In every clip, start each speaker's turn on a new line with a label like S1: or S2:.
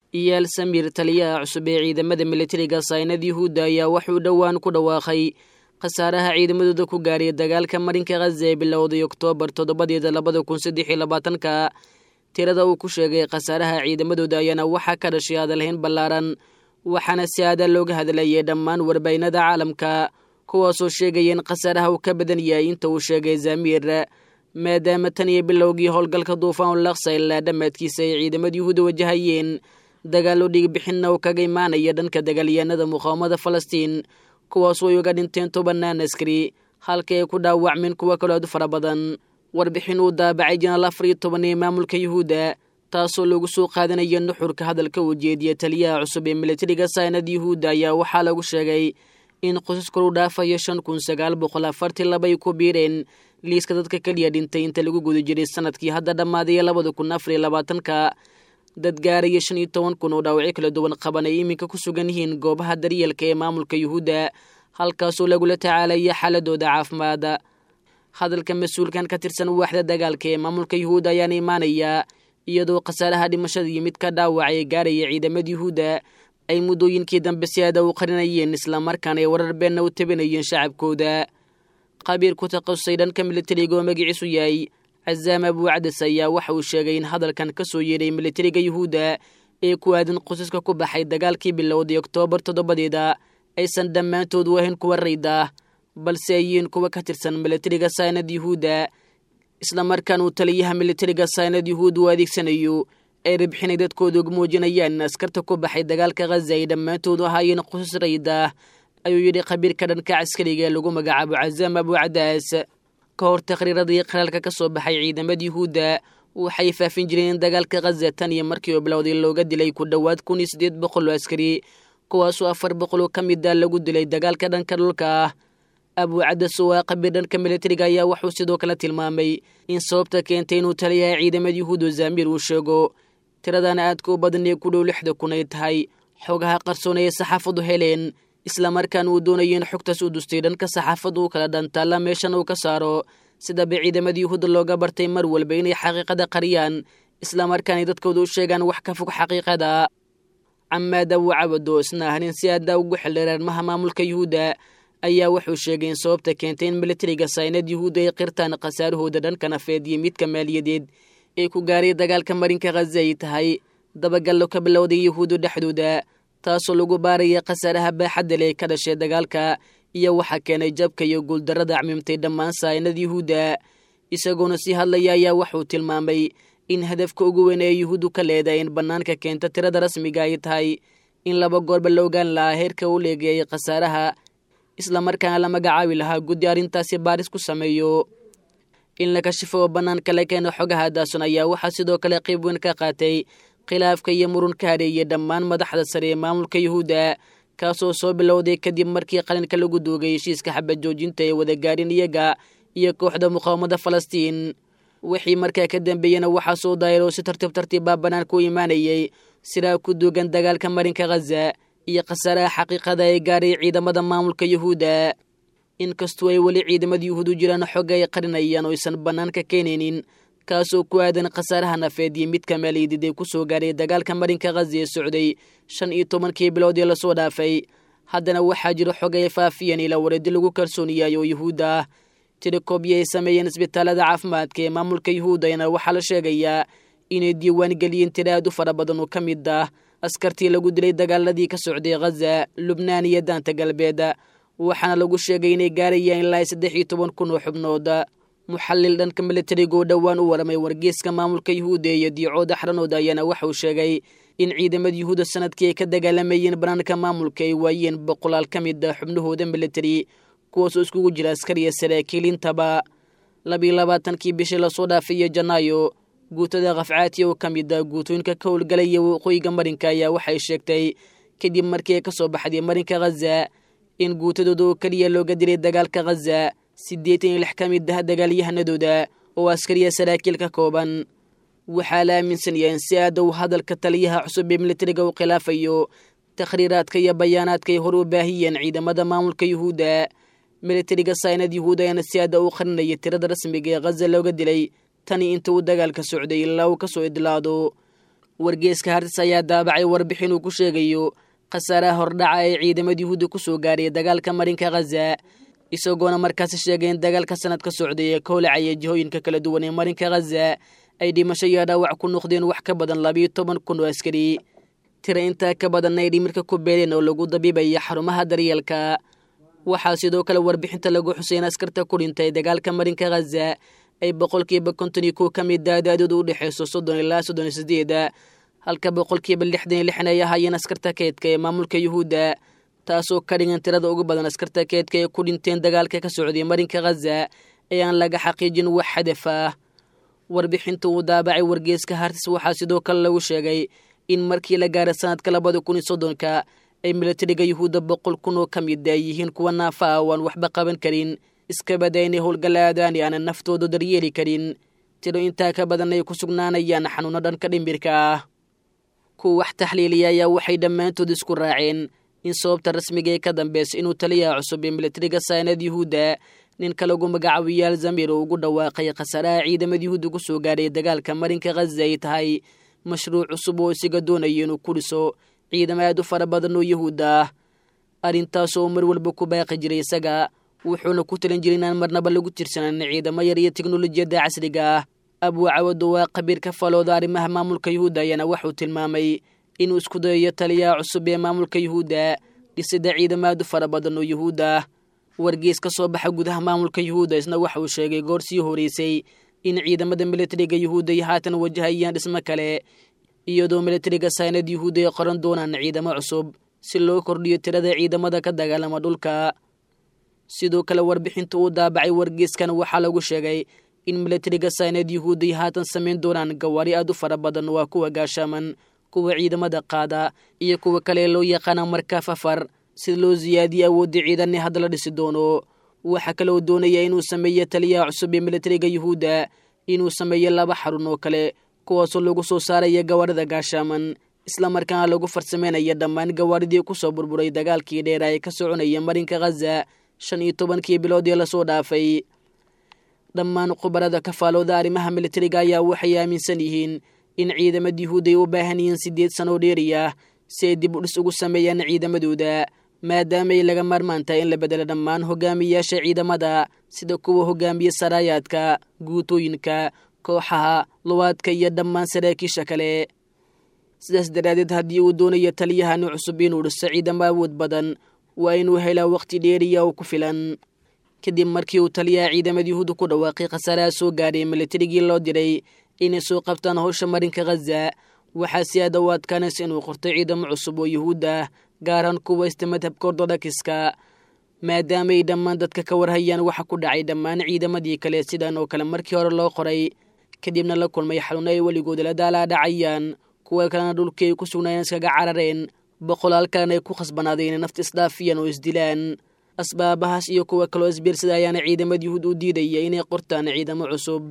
S1: iyaal samiir taliyaha cusub ee ciidamada militariga saynad yuhuudda ayaa wuxuu dhowaan ku dhawaaqay khasaaraha ciidamadooda ku gaadhay dagaalka marinka khaza ee bilowday oktoobar toddobadeeda labada kun saddex iyo labaatanka tirada uu ku sheegay khasaaraha ciidamadooda ayaana waxaa ka dhashay hadalhayn ballaaran waxaana si aada looga hadlayay dhammaan warbaynada caalamka kuwaasoo sheegaya in khasaaraha uu ka badan yahay inta uu sheegay zamiir maadaama tan iyo bilowgii howlgalka duufaan laksa ilaa dhammaadkiisa ay ciidamada yuhuuda wajahayeen dagaallo dhigbixinna uu kaga imaanaya dhanka dagaalyahanada muqaawamada falastiin kuwaasoo ay uga dhinteen tobanaan askari halka ay ku dhaawacmeen kuwo kaloo aad u fara badan warbixin uu daabacay janaal afar iyo toban ee maamulka yuhuudda taasoo lagu soo qaadanaya nuxurka hadalka uu jeediya taliyaha cusub ee militariga saynad yuhuudda ayaa waxaa lagu sheegay in qosas koru dhaafayo shan kun sagaal boqol afartii laba ay ku biireen liiska dadka keliya dhintay inta lagu guda jiray sanadkii hadda dhammaaday labada kun afar iyo labaatanka dad gaaraya shan iyo toban kun oo dhaawacyo kala duwan qaban ay iminka ku sugan yihiin goobaha daryeelka ee maamulka yuhuudda halkaasoo lagula tacaalaya xaaladooda caafimaada hadalka mas-uulkan ka tirsan waaxda dagaalka ee maamulka yuhuudda ayaana imaanayaa iyadoo khasaaraha dhimashada iyo mid ka dhaawac ee gaaraya ciidamada yuhuudda ay muddooyinkii dambe si aada u qarinayeen islamarkaana ay warar beenna u tabinayeen shacabkooda qabiir ku takhasusay dhanka militariga oo magaciisu yahay cazaam abuucadas ayaa waxa uu sheegay in hadalkan ka soo yeedhay militariga yuhuudda ee ku aadan qosaska ku baxay dagaalkii bilowday oktoobar toddobadeeda aysan dhammaantood u ahayn kuwa rayda balse ay yihiin kuwa ka tirsan militariga saynad yuhuudda islamarkaan uu taliyaha militariga saynad yuhuudda u adeegsanayo ay rabxinay dadkooda uga muujinayaan in askarta ku baxay dagaalka khaza ay dhammaantood ahaayeen qosas rayda ayuu yidhi khabiirka dhanka caskariga ee lagu magacaabo cazaam abuucadaas ka hor taqhriiradii qaraalka ka soo baxay ciidamada yuhuudda waxay faafin jireen in dagaalka khaza tan iyo markii uu bilowday looga dilay ku dhowaad kun iyo siddeed boqol oo askari kuwaasoo afar boqol oo ka mid a lagu dilay dagaalka dhanka dhulka ah abuucadas oo ah qabiir dhanka militariga ayaa wuxuu sidoo kale tilmaamay in sababta keentay inuu taliyaha ciidamada yuhuudda zamiir uu sheego tiradana aadka u badan ee ku dhow lixda kun ay tahay xogaha qarsoon ee saxaafadu heleen islamarkaana uu doonayo in xogtaas u dustay dhanka saxaafaddu u kala dhantaalla meeshan uu ka saaro sidaba ciidamada yuhuudda looga bartay mar walba inay xaqiiqada qariyaan islamarkaanay dadkooda u sheegaan wax ka fog xaqiiqada camaad abu cabado isna ahnin si aada ugu xildhiray arrimaha maamulka yuhuudda ayaa wuxuu sheegay in sababta keentay in militariga saynad yuhuudda ay qirtaan khasaarahooda dhanka nafeed iyo midka maaliyadeed ee ku gaaray dagaalka marinka khaza ay tahay dabagallo ka bilowday yuhuudda dhexdooda taasoo lagu baaraya khasaaraha baaxadda leh ka dhashay dagaalka iyo waxaa keenay jabka iyo guuldarrada acmimtay dhammaan saynad yuhuudda isagoona sii hadlaya ayaa wuxuu tilmaamay in hadafka ugu weyn ee yuhuuddu ka leedahay in bannaanka keenta tirada rasmiga ay tahay in laba goorba la ogaan lahaa heerka u leegayay khasaaraha islamarkaana la magacaabi lahaa guddi arrintaasi baaris ku sameeyo in la kashifo oo bannaanka la keeno xogaha daason ayaa waxaa sidoo kale qayb weyn ka qaatay khilaafka iyo murun ka hareeyay dhammaan madaxda sare ee maamulka yuhuudda kaasoo soo bilowday kadib markii qalinka lagu duugay heshiiska xabad joojinta ee wadagaarin iyaga iyo kooxda muqaawamada falastiin wixii markaa ka dambeeyena waxaa soo daayaroo si tartiib tartiibbaa bannaanka u imaanayay sidaa ku duugan dagaalka marinka khaza iyo khasaaraha xaqiiqada ee gaaray ciidamada maamulka yuhuudda inkastoo ay weli ciidamada yuhuudu jiraan xogga ay qarinayaan oo aysan bannaanka keenaynin kaasoo ku aadan khasaaraha nafeed iyo midka maaliyadeed ee ku soo gaaray dagaalka marinka khaza ee socday shan iyo tobankii bilood ee lasoo dhaafay haddana waxaa jiro xog ay faafiyeen ilaa wareedi lagu kalsoon yahay oo yuhuudda ah tirikobyi ay sameeyeen isbitaalada caafimaadka ee maamulka yuhuuddana waxaa la sheegayaa inay diiwaan geliyeen tira aad u fara badan oo ka mid ah askartii lagu dilay dagaaladii ka socday khaza lubnaan iyo daanta galbeed waxaana lagu sheegay inay gaarayaan ilaa saddex iyo toban kun oo xubnood muxallil dhanka militariga oo dhowaan u waramay wargeeska maamulka yuhuudda iyo diicooda xaranooda ayaana waxauu sheegay in ciidamada yuhuudda sanadkii ay ka dagaalamayeen banaanka maamulka ay waayeen boqolaal ka mid a xubnahooda militari kuwaasoo iskugu jira askariya saraakiil intaba labiiyo labaatankii bishii lasoo dhaafaiyo janaayo guutada khafcaati oo ka mid a guutooyinka ka howlgalaya waqooyiga marinka ayaa waxay sheegtay kadib markii ay ka soo baxday marinka khaza in guutadooda oo keliya looga dilay dagaalka khaza siddeetan iyo lix ka mid ah dagaalyahanadooda oo askariya saraakiil ka kooban waxaa la aaminsan yahay in si aada uu hadalka taliyaha cusub ee militariga u khilaafayo takhriiraadka iyo bayaanaadka ay hor u baahiyeen ciidamada maamulka yuhuudda militariga saynad yuhuud ayaana si aada u qarinaya tirada rasmiga ee khaza looga dilay tani inta uu dagaalka socday ilaa uu ka soo idlaado wargeeska hartis ayaa daabacay warbixin uu ku sheegayo khasaaraha hordhaca ee ciidamada yuhuudda ku soo gaaraya dagaalka marinka khaza isagoona markaasi sheegay in dagaalka sanad ka socday ee ka holacaya jihooyinka kala duwan ee marinka khaza ay dhimasho iyo dhaawac ku noqdeen wax ka badan labiyo toban kun oo askari tira intaa ka badanna ay dhimirka ku beeleen oo lagu dabiibaya xarumaha daryeelka waxaa sidoo kale warbixinta lagu xuseyn askarta ku dhintay dagaalka marinka khaza ay boqolkiiba konton iyo kow ka mid daadaadooda u dhexayso soddon ilaa soddon iyo sideeda halka boqolkiiba lixdan iyo lixan ay ahaayeen askarta keedka ee maamulka yuhuudda taasoo ka dhigan tirada ugu badan askarta keedka ee ku dhinteen dagaalka ka socday marinka khaza ee aan laga xaqiijin wax hadaf ah warbixinta uu daabacay wargeeska hartis waxaa sidoo kale lagu sheegay in markii la gaaray sanadka labada kun iyo soddonka ay milatariga yuhuudda boqol kun oo ka mid ay yihiin kuwa naafa ah oo aan waxba qaban karin iskabada inay howlgalaadaan ee aanan naftooda daryeeli karin tiro intaa ka badan ay ku sugnaanayaan xanuuno dhanka dhimbirka ah kuwa wax taxliiliya ayaa waxay dhammaantood isku raaceen in sababta rasmiga ee ka dambeysa inuu taliyaha cusub ee milatariga saanad yuhuudda ninka lagu magacaabiyo alzamir oo ugu dhawaaqay khasaaraha ciidamada yuhuudda ku soo gaadhay dagaalka marinka khaza ay tahay mashruuc cusub oo isaga doonayo inuu ku dhiso ciidamo aad u fara badan oo yuhuudda ah arrintaasoo mar walba ku baaqi jiray isaga wuxuuna ku talin jiray inaan marnaba lagu tirsanan ciidamo yar iyo teknolojiyadda casriga ah abuucawadu waa khabiir ka falooda arrimaha maamulka yuhuudda ayaana waxuu tilmaamay inuu isku dayayo taliyaha cusub ee maamulka yuhuudda dhisida ciidamo aad u fara badan oo yuhuudda ah wargees ka soo baxa gudaha maamulka yuhuudda isna waxa uu sheegay goor sii horeysay in ciidamada milatariga yuhuudda ay haatan wajahayaan dhismo kale iyadoo milatariga saynad yuhuudda ay qoran doonaan ciidamo cusub si loo kordhiyo tirada ciidamada ka dagaalama dhulka sidoo kale warbixinta uu daabacay wargeeskan waxaa lagu sheegay in milatariga saynad yuhuudda ay haatan samayn doonaan gawaari aad u fara badan waa kuwa gaashaaman kuwa ciidamada qaada iyo kuwa kale loo yaqaana markaa fafar si loo siyaadiyo awoodda ciidanni hadda la dhisi doono waxaa kaloo doonaya inuu sameeyo taliyaha cusub ee milatariga yuhuudda inuu sameeyo laba xarun oo kale kuwaasoo lagu soo saaraya gawaarida gaashaaman islamarkaana lagu farsameynaya dhammaan gawaaridii ku soo burburay dagaalkii dheera ee ka soconaya marinka khaza shan iyo tobankii bilood ee lasoo dhaafay dhammaan khubarada kafaalooda arrimaha milatariga ayaa waxay aaminsan yihiin in ciidamada yuhuudda ay u baahan yihiin siddeed sanoo dheeri ah si ay dib u dhis ugu sameeyaan ciidamadooda maadaama ay laga maarmaan tahay in la bedelo dhammaan hogaamiyayaasha ciidamada sida kuwa hogaamiye saraayaadka guutooyinka kooxaha luwaadka iyo dhammaan saraakiisha kale sidaas daraaddeed haddii uu doonayo taliyahani cusub inuu dhiso ciidamo awood badan waa inuu helaa wakhti dheeriya oo ku filan kadib markii uu taliyaha ciidamada yuhuudda ku dhawaaqay khasaaraha soo gaadhay milatarigii loo diray inay soo qabtaan howsha marinka khaza waxaa si aada u adkaanaysa inuu qorto ciidamo cusub oo yuhuud ah gaaraan kuwa ista madhabka ortodokska maadaama ay dhammaan dadka ka warhayaan waxa ku dhacay dhammaan ciidamadii kale sidan oo kale markii hore loo qoray kadibna la kulmay xanuuno ay weligooda la daalaa dhacayaan kuwa kalena dhulkii ay ku sugnaayeen iskaga carareen boqolaal kalena ay ku khasbanaadeen inay nafta isdhaafiyaan oo isdilaan asbaabahaas iyo kuwa kaloo isbiirsada ayaana ciidamada yuhuud u diidaya inay qortaan ciidamo cusub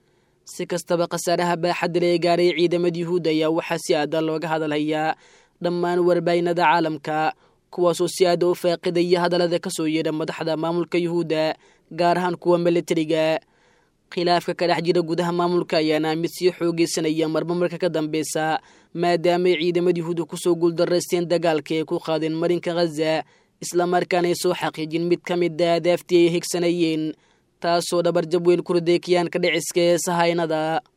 S1: si kastaba khasaaraha baaxadda ee gaaray ciidamada yuhuud ayaa waxaa si aada looga hadalhayaa dhammaan warbaahinada caalamka kuwaasoo si aada u faaqidaya hadallada ka soo yeedha madaxda maamulka yuhuudda gaar ahaan kuwa milatariga khilaafka ka dhex jira gudaha maamulka ayaana mid sii xoogeysanaya marba marka ka dambeysa maadaamaay ciidamada yuhuudda kusoo guuldaraysteen dagaalka ay ku qaadeen marinka khaza islamarkaana ay soo xaqiijin mid ka mid a adaaftii ay higsanayeen taasoo dhabarjab weyn ku riday kiyaanka dhiciska ee sahaynada